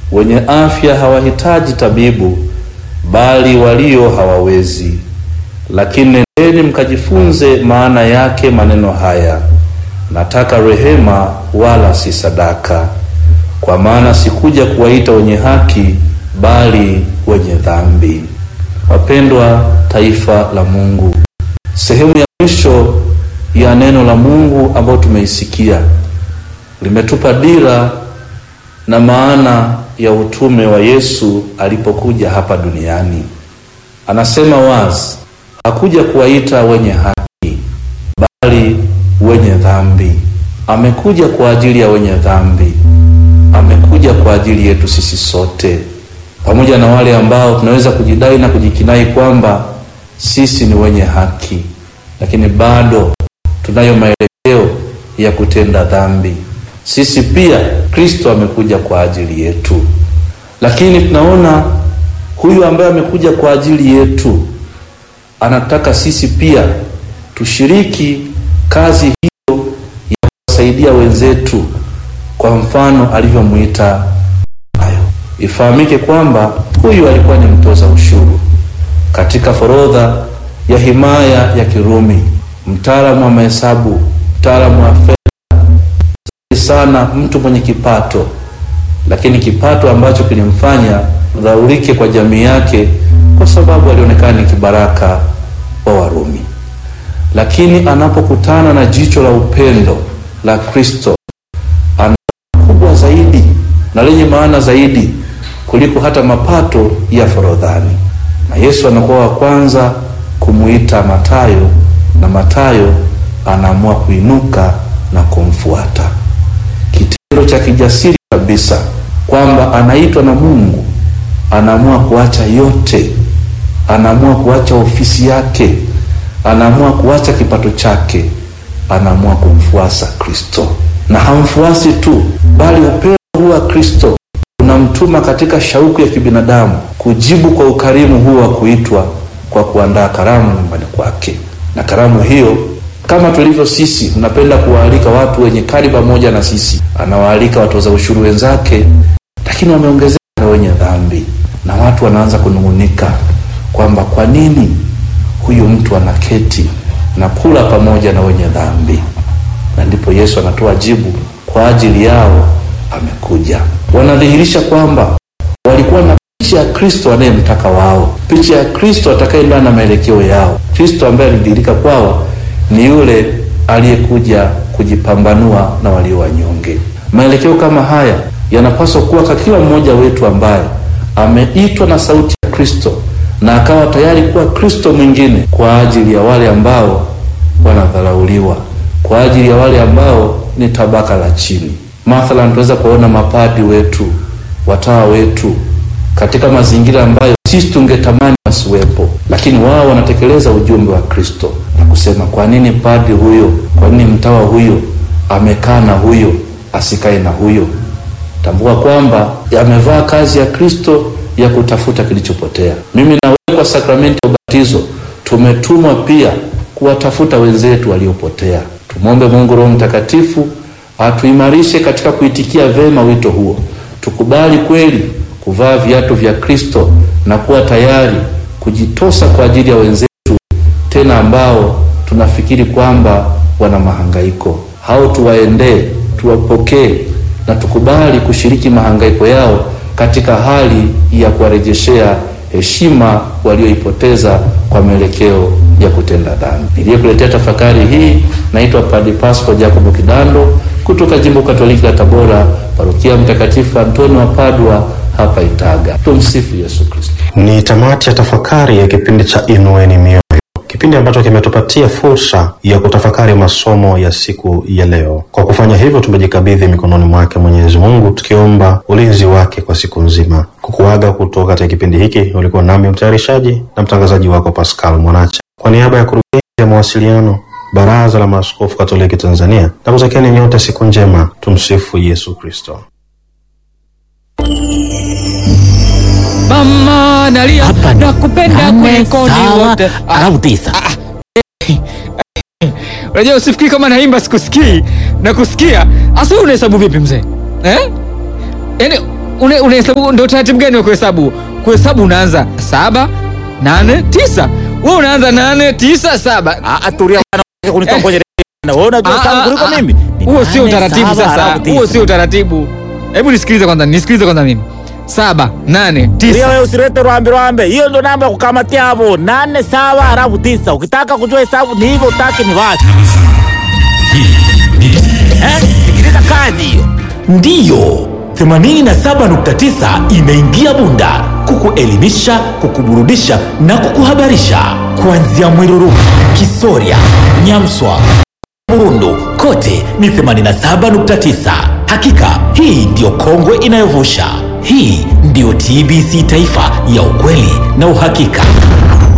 wenye afya hawahitaji tabibu, bali walio hawawezi. Lakini nendeni mkajifunze maana yake maneno haya, nataka rehema, wala si sadaka. Kwa maana sikuja kuwaita wenye haki, bali wenye dhambi. Wapendwa taifa la Mungu, sehemu ya mwisho ya neno la Mungu ambayo tumeisikia limetupa dira na maana ya utume wa Yesu alipokuja hapa duniani. Anasema wazi, hakuja kuwaita wenye haki, bali wenye dhambi. Amekuja kwa ajili ya wenye dhambi, amekuja kwa ajili yetu sisi sote, pamoja na wale ambao tunaweza kujidai na kujikinai kwamba sisi ni wenye haki, lakini bado tunayo maelekeo ya kutenda dhambi. Sisi pia Kristo amekuja kwa ajili yetu, lakini tunaona huyu ambaye amekuja kwa ajili yetu anataka sisi pia tushiriki kazi hiyo ya kuwasaidia wenzetu, kwa mfano alivyomwita nayo. Ifahamike kwamba huyu alikuwa ni mtoza ushuru katika forodha ya himaya ya Kirumi, mtaalamu wa mahesabu, mtaalamu wa fedha sana, mtu mwenye kipato, lakini kipato ambacho kilimfanya dhaurike kwa jamii yake, kwa sababu alionekana ni kibaraka wa Warumi. Lakini anapokutana na jicho la upendo la Kristo, ana kubwa zaidi na lenye maana zaidi kuliko hata mapato ya forodhani, na Yesu anakuwa wa kwanza kumuita Matayo, na Matayo anaamua kuinuka na kumfuata. Kitendo cha kijasiri kabisa kwamba anaitwa na Mungu, anaamua kuacha yote, anaamua kuacha ofisi yake, anaamua kuacha kipato chake, anaamua kumfuasa Kristo. Na hamfuasi tu, bali upendo huu wa Kristo unamtuma katika shauku ya kibinadamu kujibu kwa ukarimu huu wa kuitwa kwa kuandaa karamu nyumbani kwake. Na karamu hiyo kama tulivyo sisi, tunapenda kuwaalika watu wenye kari pamoja na sisi. Anawaalika watoza ushuru wenzake, lakini wameongezeka na wenye dhambi, na watu wanaanza kunung'unika kwamba kwa nini huyu mtu anaketi na kula pamoja na wenye dhambi? Na ndipo Yesu anatoa jibu, kwa ajili yao amekuja. Wanadhihirisha kwamba walikuwa na picha ya Kristo anayemtaka wao, picha ya Kristo atakayeendana na maelekeo yao. Kristo ambaye alidhihirika kwao ni yule aliyekuja kujipambanua na walio wanyonge. Maelekeo kama haya yanapaswa kuwa kwa kila mmoja wetu ambaye ameitwa na sauti ya Kristo na akawa tayari kuwa Kristo mwingine kwa ajili ya wale ambao wanadharauliwa, kwa ajili ya wale ambao ni tabaka la chini. Mathalan, tunaweza kuwaona mapadi wetu, watawa wetu katika mazingira ambayo sisi tungetamani wasiwepo, lakini wao wanatekeleza ujumbe wa Kristo na kusema, kwa nini padri huyo, kwa nini mtawa huyo amekaa na huyo asikae na huyo? Tambua kwamba amevaa kazi ya Kristo ya kutafuta kilichopotea. Mimi na wewe kwa sakramenti ya ubatizo tumetumwa pia kuwatafuta wenzetu waliopotea. Tumwombe Mungu Roho Mtakatifu atuimarishe katika kuitikia vema wito huo, tukubali kweli kuvaa viatu vya Kristo na kuwa tayari kujitosa kwa ajili ya wenzetu, tena ambao tunafikiri kwamba wana mahangaiko. Hao tuwaendee, tuwapokee na tukubali kushiriki mahangaiko yao katika hali ya kuwarejeshea heshima walioipoteza kwa mielekeo ya kutenda dhambi. Niliyekuletea tafakari hii naitwa Padre Pasco Jacobo Kidando kutoka Jimbo Katoliki la Tabora, Parokia Mtakatifu Antoni wa Padua hapa Itaga. Tumsifu Yesu Kristo. Ni tamati ya tafakari ya kipindi cha Inueni Mioyo, kipindi ambacho kimetupatia fursa ya kutafakari masomo ya siku ya leo. Kwa kufanya hivyo, tumejikabidhi mikononi mwake Mwenyezi Mungu, tukiomba ulinzi wake kwa siku nzima. Kukuaga kutoka katika kipindi hiki, ulikuwa nami mtayarishaji na mtangazaji wako Pascal Mwanacha, kwa niaba ya kurugenzi ya mawasiliano Baraza la Maaskofu Katoliki Tanzania, na kutakieni nyote siku njema. Tumsifu Yesu Kristo. Mama nalia Hapa ni nakupenda nane, kuliko sawa, wote. alafu tisa. Unajua usifikiri kama naimba sikusikii na kusikia. Asa wewe unahesabu vipi mzee? Eh? Yaani una- unahesabu ndio taratibu gani wa kuhesabu? Kuhesabu unaanza saba, nane, tisa. Wewe unaanza nane, tisa, saba. Ah, ah, tulia bwana, unataka kunitongoje bwana. Wewe unajua Ah, sana ah, kuliko ah. mimi. Ni Huo sio nane, utaratibu saba, sasa. halafu tisa. Huo sio utaratibu. Hebu nisikilize kwanza, nisikilize kwanza mimi. Saba, nane, Tulia tisa. wewe usilete rwambe rwambe. Hiyo ndo namba ya kukamatia hapo. Nane sawa halafu tisa. Ukitaka kujua hesabu ni hivyo, utaki ni wapi? Eh? Sikiliza kazi hiyo. Ndiyo. 87.9 imeingia Bunda kukuelimisha, kukuburudisha na kukuhabarisha kuanzia Mwiruru, Kisoria, Nyamswa, Burundu kote ni 87.9. Hakika hii ndiyo kongwe inayovusha. Hii ndiyo TBC Taifa ya ukweli na uhakika.